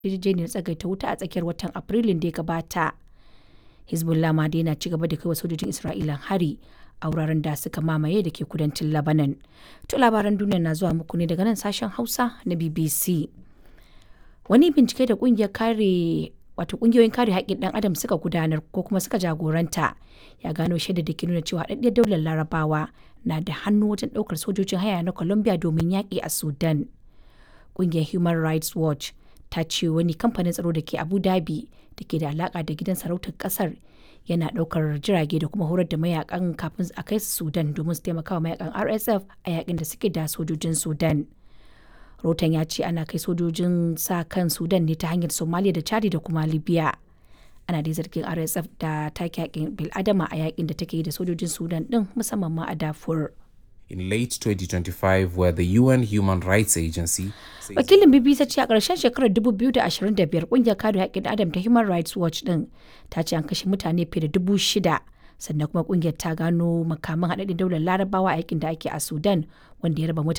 yarjejeniyar tsagaita wuta a tsakiyar watan Afrilun da ya gabata. Hezbollah ma dai na ci gaba da kai wa sojojin Isra'ila hari a wuraren da suka mamaye da ke kudancin Lebanon. To labaran duniya na zuwa muku ne daga nan sashen Hausa na BBC. Wani bincike da kungiyar kare wato kungiyoyin kare haƙƙin ɗan adam suka gudanar ko kuma suka jagoranta ya gano shaidar da ke nuna cewa haɗaɗɗiyar daular larabawa na da hannu wajen ɗaukar sojojin haya na Colombia domin yaƙi a Sudan. Kungiyar Human Rights Watch ta ce wani kamfanin tsaro da ke Abu Dhabi da ke da alaƙa da gidan sarautar ƙasar yana ɗaukar jirage da kuma horar da mayakan kafin a kai su Sudan domin su taimaka wa mayakan RSF a yakin da suke da sojojin Sudan. Rotan ya ce ana kai sojojin sa kan Sudan ne ta hanyar Somalia da Chadi da kuma Libya. Ana dai zargin RSF da take yakin bil'adama a yakin da take yi da sojojin Sudan din musamman ma a Darfur. In late 2025, where the UN Human Rights Agency says Wakilin BBC ce a ƙarshen shekarar 2025 ƙungiyar kare haƙƙin adam ta Human Rights Watch din ta ce an kashe mutane fiye da dubu shida sannan kuma ƙungiyar ta gano makaman haɗaɗɗen daular larabawa a yakin da ake a Sudan wanda ya raba mutane